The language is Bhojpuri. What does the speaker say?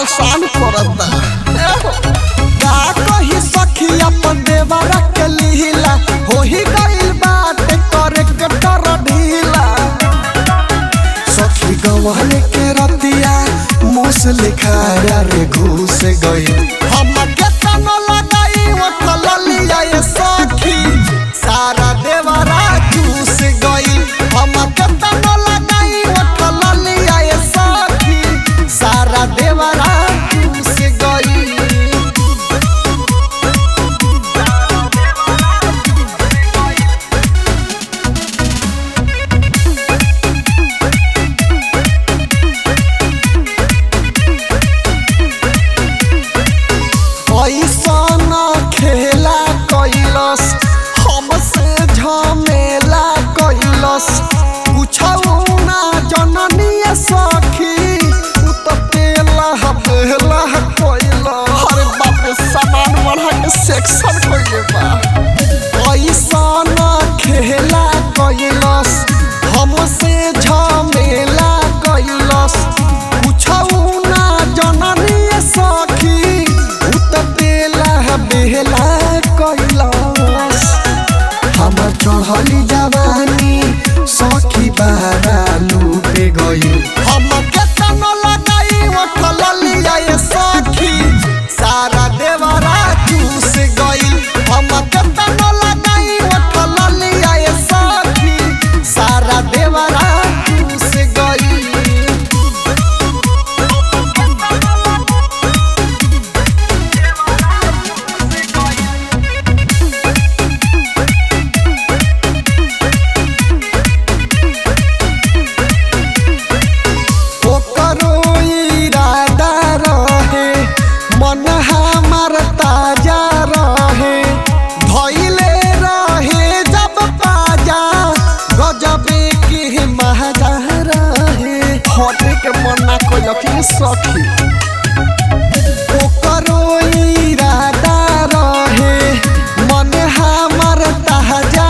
परेशान करता का कही सखी अपन देवरा के लीला हो ही गइल बाटे करे के डर ढीला सखी गवन के रतिया मुस लिखाया रे घुस गई हम के तन लगाई उठल लिया ये सखी सारा देवरा घुस गई हम के तन लगाई उठल लिया ये सखी सारा देवरा घुस गई ऐसन खेला कैलस हमसे झमेला कैलस पूछौ ना जननी सखी उ त पेला पेला कैला अरे बाप रे सामान बढ़ा के सेक्शन कैले बा ऐसन खेला कैलस हमसे झमेला कैलस पूछौ ना जननी सखी उ त बेला बेला कैलस हम चढ़ली जवानी सखी बारा लूटे गई हम केतन लगाई उठल लिया ये सखी सारा देवरा चूस गई हम केतन लगाई उठल लिया ये सखी सारा देवरा चूस गई ओकरो इरादा रहे मन हमार ताजा रहे धैले रहे जब पाजा गजबे के महाजा रहे हटे के मना कोई सखी ओकरो इरादा रहे मन हमार ताजा